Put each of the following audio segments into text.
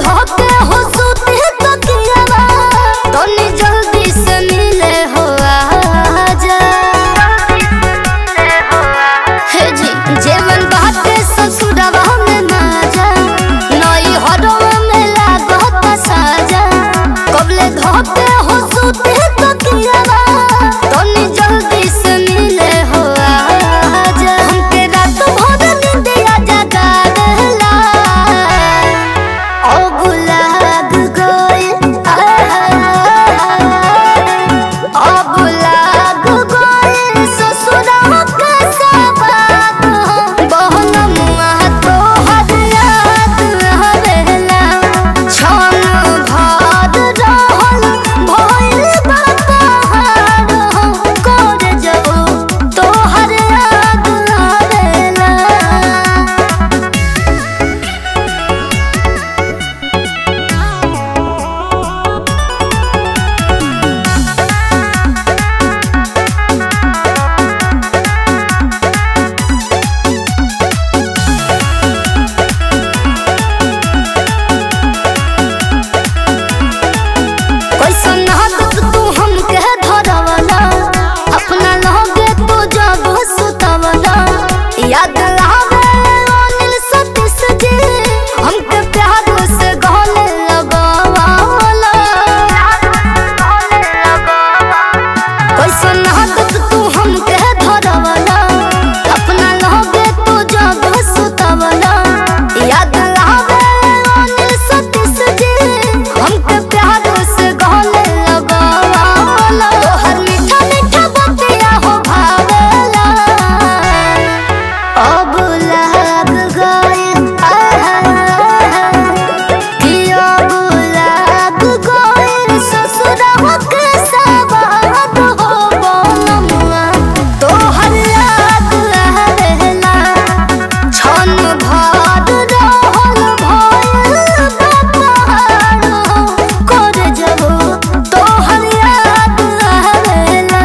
धोके हो सुते तकियावा तनी जल्दी से मिले हो आजा हे जी जेवन बाटे ससुरवा में ना जा नई हरवा में लागत साजा कबले धोके हो सुते तकियावा तनी जल्दी से मिले हो आजा हमके रात भर नींदिया जगा देला ओ गुलाब गोइल ओ गुलाब गोइल ससुरवा के सबात बहन मुआ तो हद याद हवेला छन भाद रहल भइल बा पहाड़ कर जबो तोहर याद आवेला कैसन आदत तू हमके धरवला अपना लगे तू जब सुतवला याद आवे अनिल सतीश जी हमके प्यार से गले लगावला कैसन आदत तू हमके धरवला अपना लगे तू जब सुतवला याद आवे अनिल सतीश जी हमके प्यार से गले लगावला तोहर मीठा मीठा बतिया हो भावेला अब लग गइल कि अब लग गइल ससुरवा के सवाद हो बनमुआ तोहर याद आवेला छन भाद रहल भइल बा पहाड़ कर जबो तोहर याद आवेला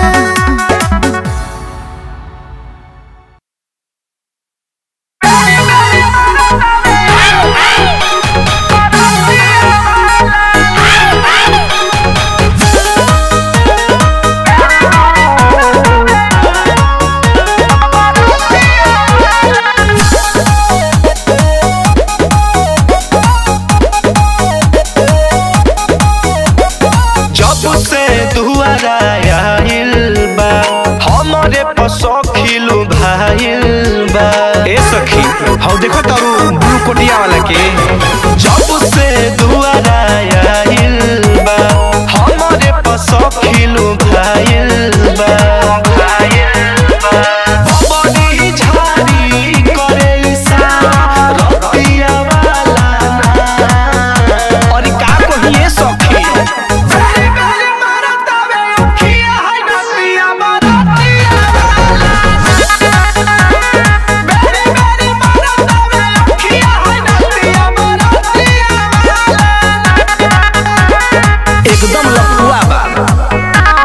जब से दुआरा आइल बा हमरे पसखिलु भाइल बा ए सखी हौ देखो तारू ब्लू कोटिया वाला के जब से दुआरा आइल बा हमरे पसखिलु भाइल बा बबड़ी झाड़ी करे इशारा रतिया वाला ना और का कहिए सखी एकदम लफुआ बा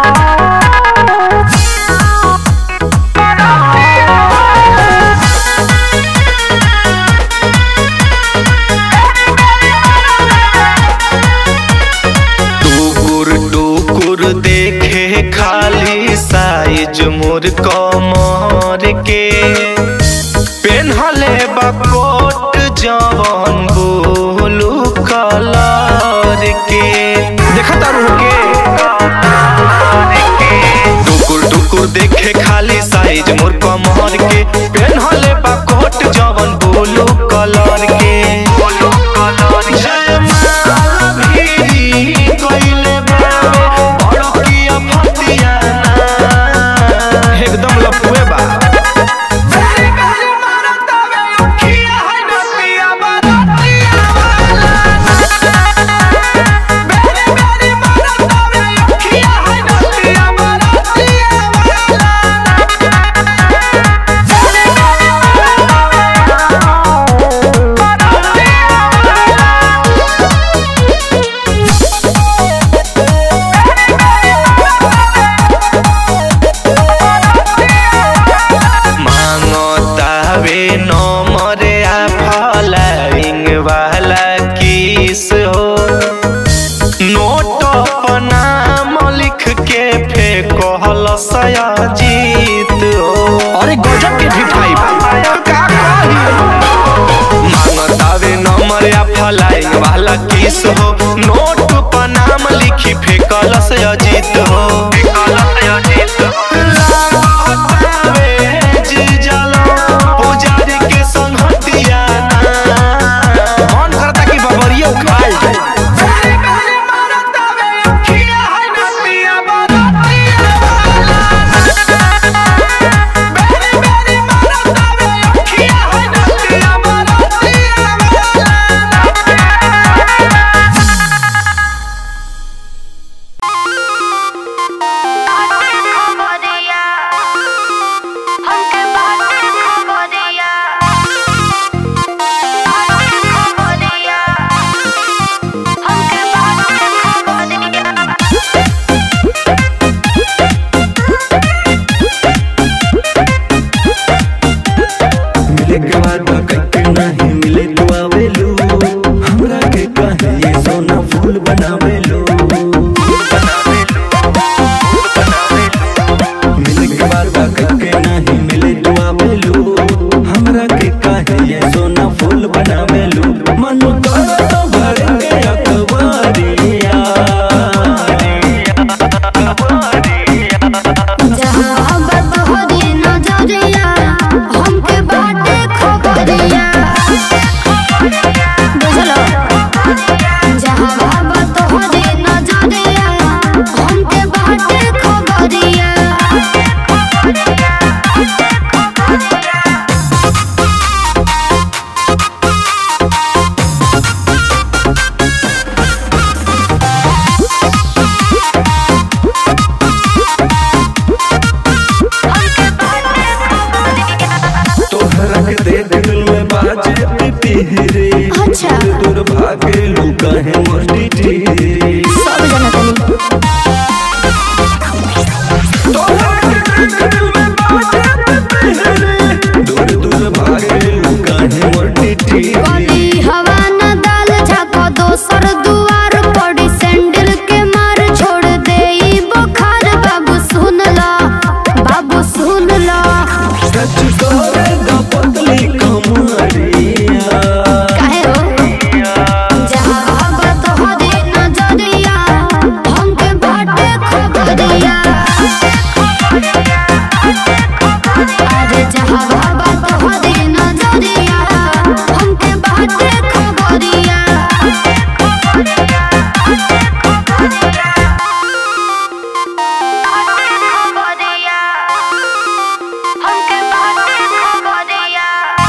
टुकुर टुकुर देखे खाली साइज मोर कमर के पेन्हले बा कोट जवन बोलू कलर के देखा तारू के टुकुर टुकुर देखे खाली साइज मोर कमर के पेन्हले बा कोट जवन बोलू कलर के जयमाला भिरी कइले बावे, बड़किया फतिया ना। एकदम लफुए बा Thank you. हमरा के काहे ये सोना फूल बनावेलू मन करत भर के अखबारिया जहाँ बात होरी नजरिया हमके बाटे खबरिया बुझलो जहाँ बात होरी नजरिया हमके बाटे खबरिया तोहरा के देख दिल में बाजे पिपीरे अच्छा। दूर भागे लुका है मोटी टीरे सब जना तनी तोहरा के देख दिल में बाजे पिपीरे दूर दूर भागे लुका है मोटी टीरे कली हवा न डाल झाको दोसर दुआर पड़ी सैंडल के मार छोड़ दे ई बुखार बाबू सुन ला बाबू सुन ला सच करे द पतली कमरिया काहे हो जहाँ बात होरी नजरिया हमके बाटे खबरिया अरे जहाँ बात होरी नजरिया हमके बाटे खबरिया हमके बाटे खबरिया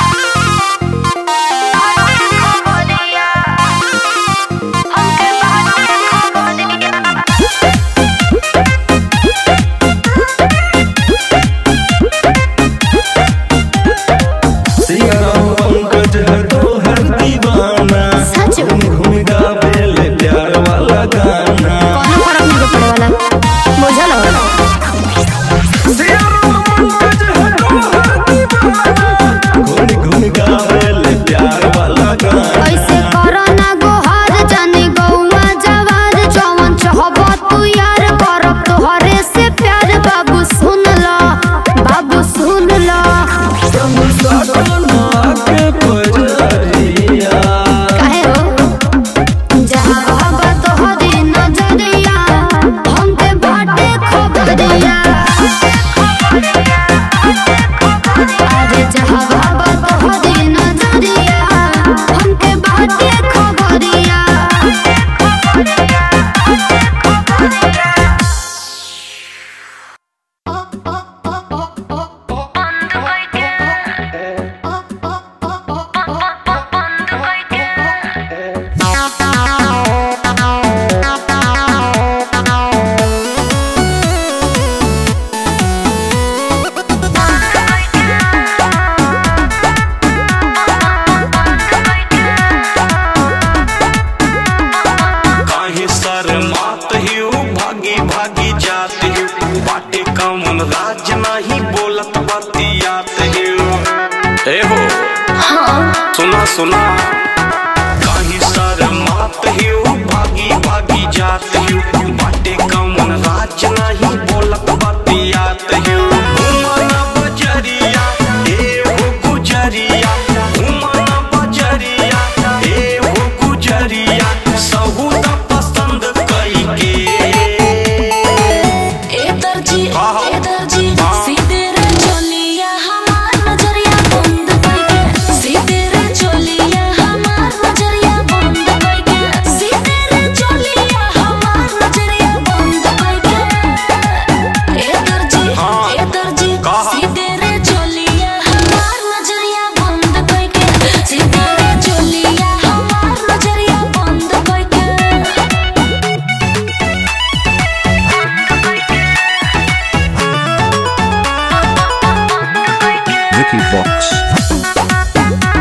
सिया राम पंकज है तोहर दीवाना सच? घूम घूम गावे ले प्यार वाला गाना कौनो फर्क नहीं पड़े वाला बुझल हो सिया राम पंकज है तोहर दीवाना घूम घूम गावे ले प्यार वाला गाना ऐसे करो ना गोहार जाने गौवा जवार जवन चाहबो तू यार करब तोहरे से प्यार बाबू सुन लो बाबू सुन लो संग सटना के पजरिया काहे हो जहाँ बात होरी नजरिया हमके बाटे खबरिया अरे जहाँ बात होरी नजरिया हमके बाटे खबरिया काहे शर्मात हियो भागी भागी जात हियो बाटे कमन राज नहीं बोलत बतियात हियो ए हो सुना सुना काहे शर्मात हियो भागी भागी जात हियो बाटे कमन राज नहीं बोलत बतियात हियो घुमना बजरिया ए हो गुजरिया घुमना बजरिया ए हो गुजरिया सहुदा पसंद कई के ए दर्जी हाँ। ए दर्जी हाँ। सीधे रे चोलिया हमार नजरिया बंद करके सीधे रे चोलिया हमार नजरिया बंद करके सीधे रे चोलिया हमार नजरिया बंद करके ए दर्जी हाँ। ए दर्जी कहा। सीधे रे चोलिया हमार नजरिया बंद करके सीधे रे चोलिया हमार नजरिया बंद करके Vicky Vox.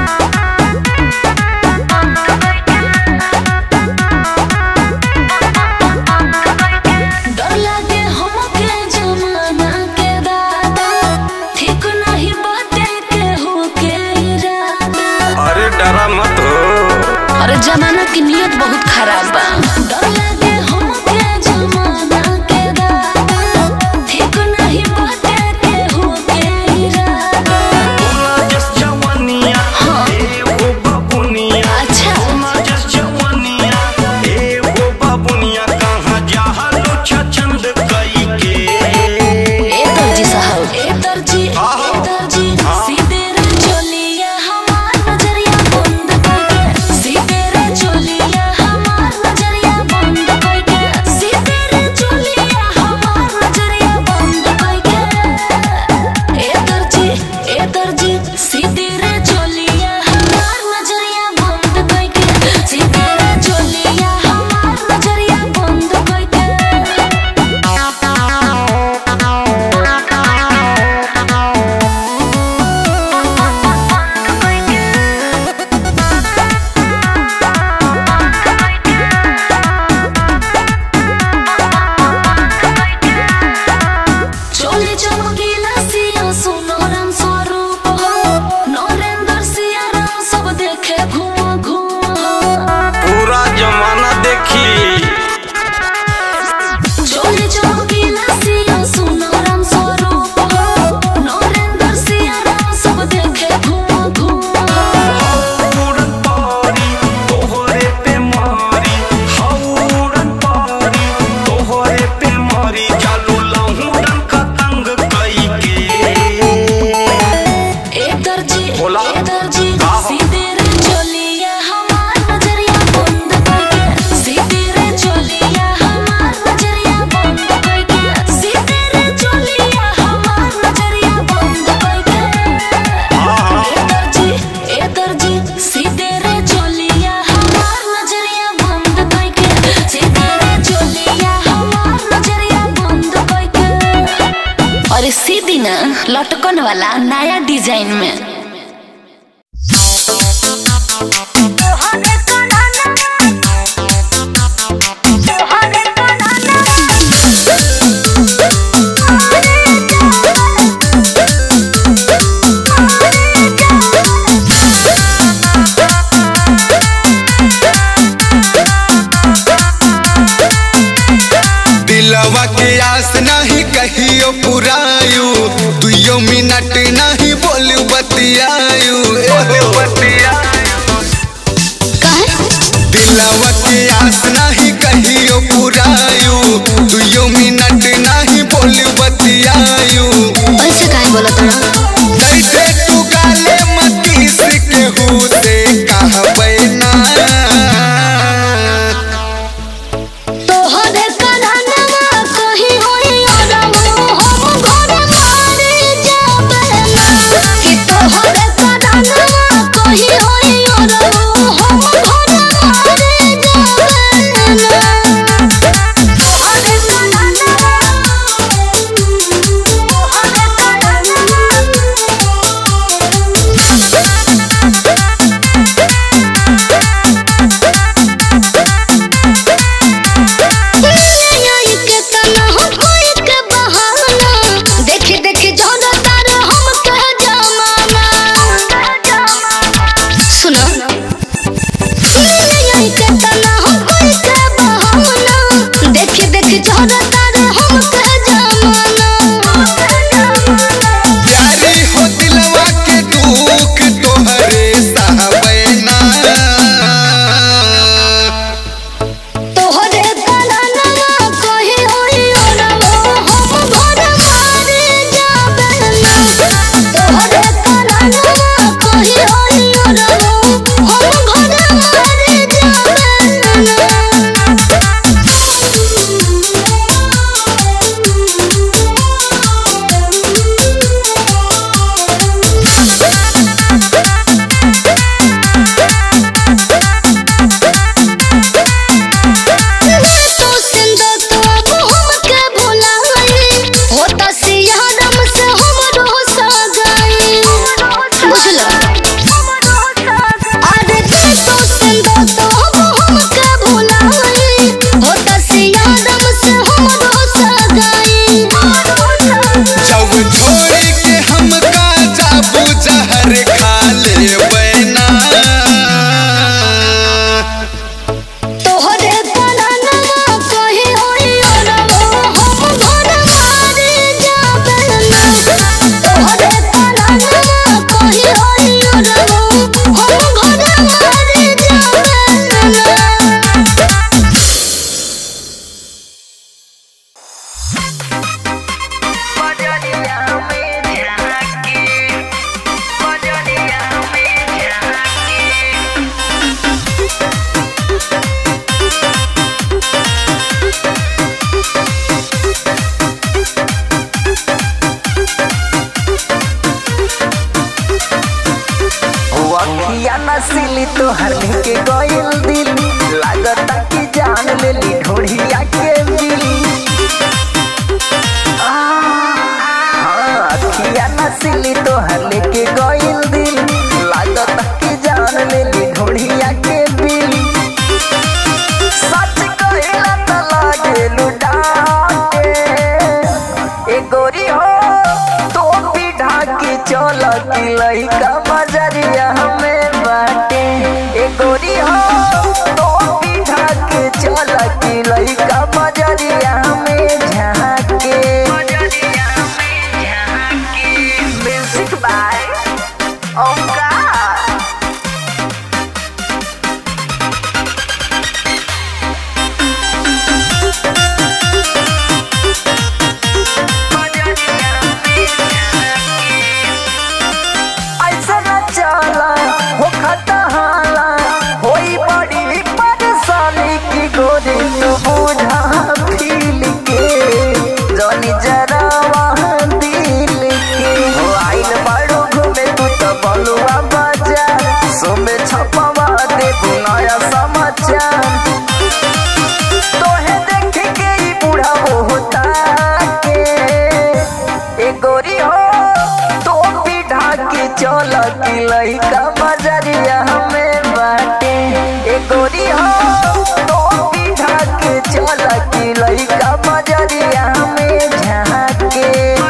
डर लागे हमके जमाना के दादा ठीक नहीं बाटे के हो के इरादा अरे डरा मत हो अरे जमाना की नियत बहुत खराब बा डर लागे हमके जमाना के दादा ठीक नहीं बाटे के हो के इरादा ढक्कन वाला नया डिजाइन में दिलवा के आस नहीं कहियो पुरायु दुइयो मिनट नहीं बोल बतियायु दिलवा के आस नहीं कहियो पुरायु दुइयो मिनट नहीं बोल बतियायु ऐसे काहे बोलत हन कैसे तू गाले मतीस के हु से कहबै ना तोहरे कन्हनवा कहीं होई अरमो हम घर मारे जाबे ना कि तोहरे कन्हनवा कहीं होई अरमो हम घर मारे जाबे ना तोहरे कन्हनवा तोहरे कन्हनवा के तना हम कोई के बहाना देख देख जोड़ा तार हम कह जमाना सुनो के तना हम कोई के बहाना देख देख जोड़ा तार हम कह जमाना प्यारी हो दिलवा के दुख तोहरे सहबै ना तोहरे कन्हनवा कहीं होई अरमो हम घर मारे जाबे ना तोहरे कन्हनवा कहीं होई अरमो हम घर मारे जाबे तो सिंदो तो अब हमके भुलाई होता सियारम से हमरो सगाई बुझलो अरे तो सिंदो तो अब हमके भुलाई होता सियारम से हमरो सगाई जब छोड़ के हमका जाबू जहर खा लेबै ना तोहरे कन्हनवा कहीं होई अरमो हम घर मारे जाबे ना तोहरे कन्हनवा कहीं होई अरमो हम घर मारे जाबे ना अखिया नसीली तोहर के गइल दिल लागता कि जान लेली ढोढ़िया के दिल आ, हाँ, अखिया नसीली तोहर के गइल दिल लागता कि जान लेली ढोढ़िया के दिल सच कहिला त लागेलु डाके ए गोरी हो तो भी ढाकी चल की लइका मजरिया हमें बाटे ए गोरी हो तो भी ढाकी चल की लइका मजरिया हमें झाके म्यूजिक बाय ओमकार ऐसा न चल की लइका मजरिया हमें बाटे ए गोरी हो तो पीढ़ा के चल की लइका मजरिया हमें झाके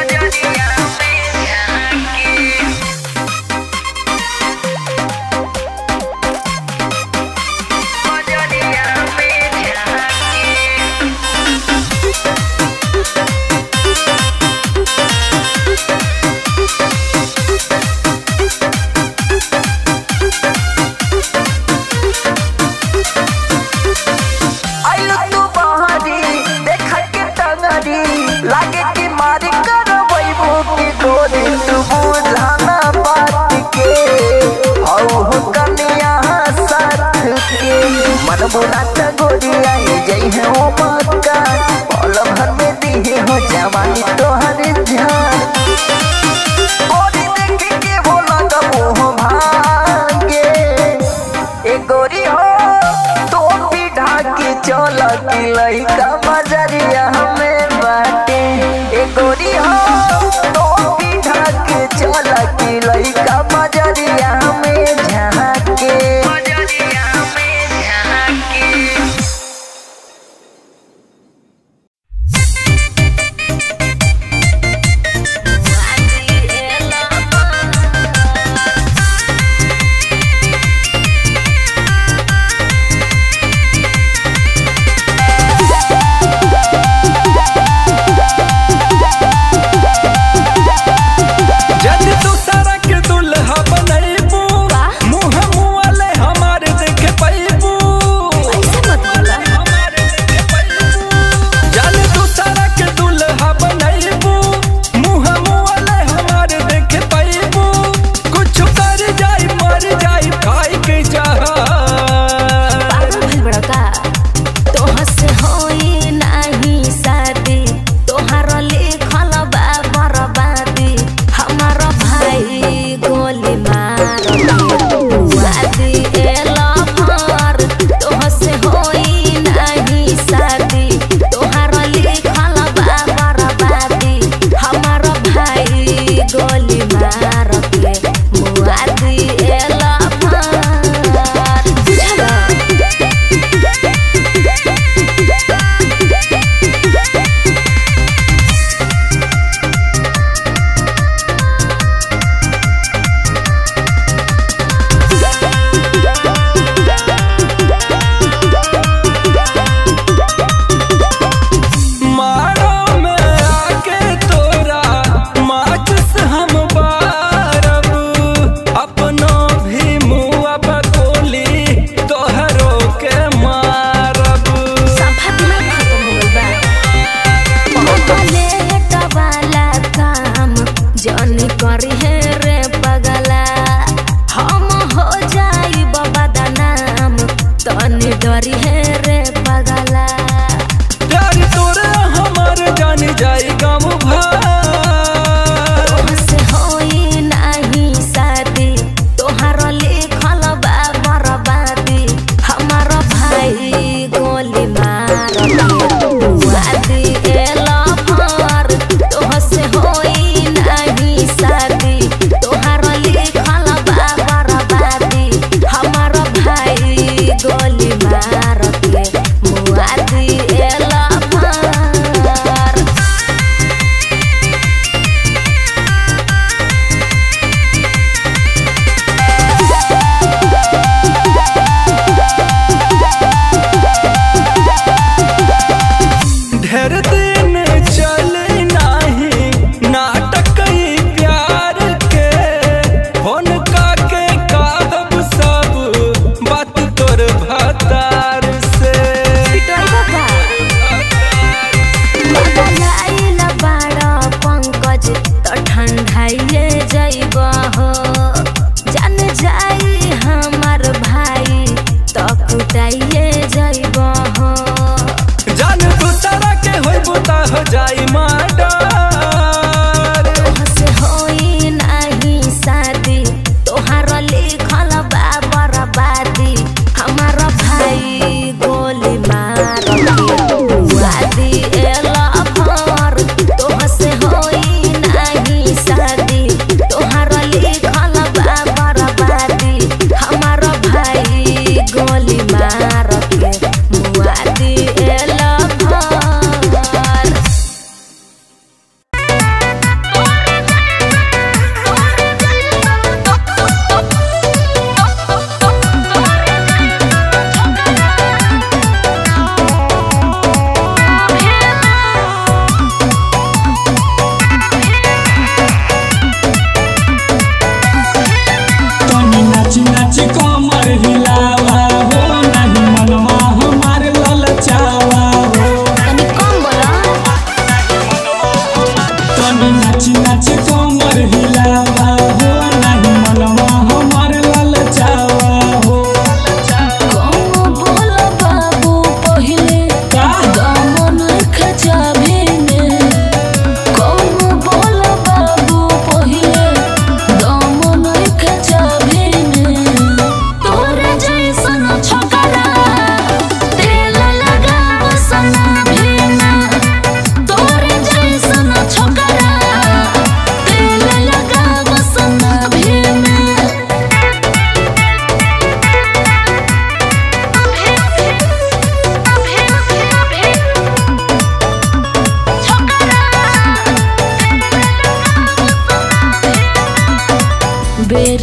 आइलो तू बहरी देखा के टंगरी लागे कि मारी कर वैभो की गोरी तू बुझाना बात के औ हो कनिया साथ के मन बुना त गोरी आई जई है ओ मक्का पल भर में दी हो जवानी तोहर जान गोरी देख के भोला का मुंह भागे ए गोरी हो तो पीढ़ा के चल की लइका मजरिया हमें बाटे ए गोरी हो तो पीढ़ा के चल की लइका मजरिया हमें झाके जद तू सड़क दुल्हा बनैबू मुँह मुँहले हमार देख पैबू जद तू सड़क दुल्हा बनैबू मुँह मुँहले हमार देख पैबू कुछ कर जाई मर जाई खाई के जहा भइल बड़का तोह से होई नाही शादी तोहार लिखल बा बर्बादी हमार भाई गोली मार वादी एला भर तोह से होई नाही शादी तोहार लिखल बा बर्बादी हमार भाई गोली मार के मुआदी एला भर बुझला मारो में आके तोरा माचिस हम बारब अपनो भी मुआ बकोली तोहरो के मारब संफातना खत्म हो गइल बा पलेट वाला काम जनी करी है रे पगला हम हो जाई बाबा नाम तनी डरी है रे पगला प्यार तोरा हमार जान जाई गाँव भर से होई नाही शादी तोहार लिखल बा बर्बादी हमार भाई गोली मार वादी एला भर तोह से होई नाही शादी तोहार लिखल बा बर्बादी हमार भाई गोली मार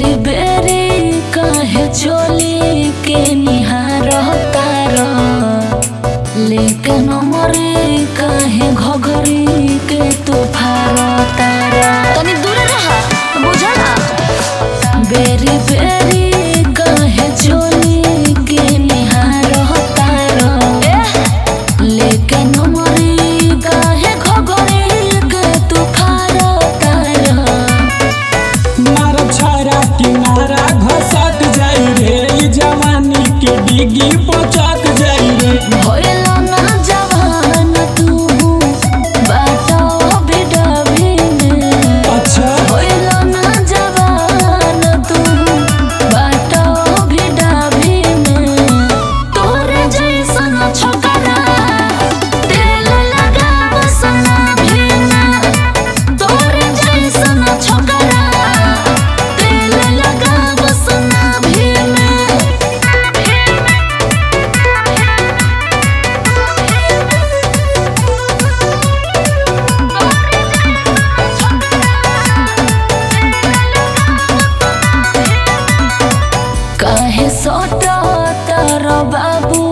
बेरी बेरी काहे चोली के निहार तार लेकिन मरे काहे घघरी के तू फार तार तनी दूर रहा बुझला बेरी बेरी काहे चोली के निहार तार लेकिन मरे काहे घघरी के तू फार तार मारा छारा किनारा घसक जाई रे ई जवानी के डिगी पचक जाई रे भइल ना जवान तू बाटो बिडबिने अच्छा भइल ना जवान तू बाटो बिडबिने तोरे जैसन छोकरा तेल लगाव सना भिना तोरे जैसन छोकरा तेल लगाव सना काहे सोटा तार बाबू